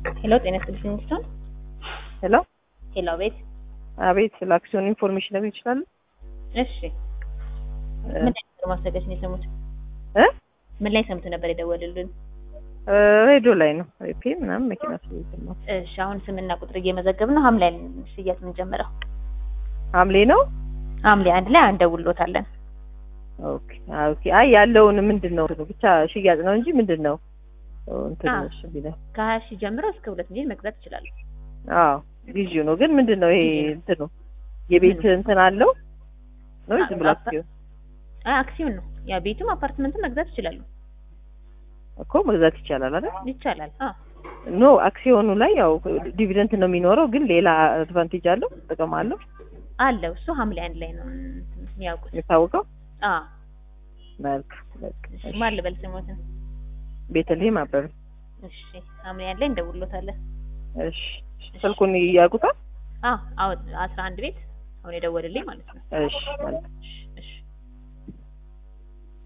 ሄሎ ጤና ይስጥልኝ ስቶን ሄሎ ሄሎ ቤት አቤት ስለ አክሲዮን ኢንፎርሜሽን ነገር ይችላል እሺ ምን ላይ ነበር ማስታወቂያችን የሰሙት እ ምን ላይ ሰምቶ ነበር የደወሉልን ሬዲዮ ላይ ነው ሬፒ ምናምን መኪና ስለይዘማ እሺ አሁን ስምና ቁጥር እየመዘገብን ነው ሐምሌ ሽያጭ የምንጀምረው ሐምሌ ነው ሐምሌ አንድ ላይ አንደውሎታለን ኦኬ ኦኬ አይ ያለውን ምንድን ነው ብቻ ሽያጭ ነው እንጂ ምንድን ነው እንትን አዎ። እሺ ቢለኝ ከሀያ ሺህ ጀምሮ እስከ ሁለት ሚሊዮን መግዛት ይችላሉ አዎ ጊዜው ነው ግን ምንድን ነው ይሄ ጊዜው ነው። እንትን ነው የቤት እንትን አለው ነው አ- ዝም ብሎ አፓ- አክሲዮን አይ አክሲዮን ነው ያ ቤቱም አፓርትመንትም መግዛት ይችላሉ እኮ መግዛት ይቻላል አይደል ይቻላል አ ኖ አክሲዮኑ ላይ ያው ዲቪደንት ነው የሚኖረው ግን ሌላ አድቫንቴጅ አለው ጥቅም አለው አለው እሱ ሐምሌ አንድ ላይ ነው እንትን የሚያውቁት የሚታወቀው አ መልካም በቃ እሺ እሺ። ማን ልበል ስሞትን ቤተልሔም አበበ እሺ ሐምሌ አንድ ላይ እንደውሎታለን እሺ ስልኩን ያውቁታል አ አዎ አስራ አንድ ቤት አሁን የደወልልኝ ማለት ነው እሺ መልካም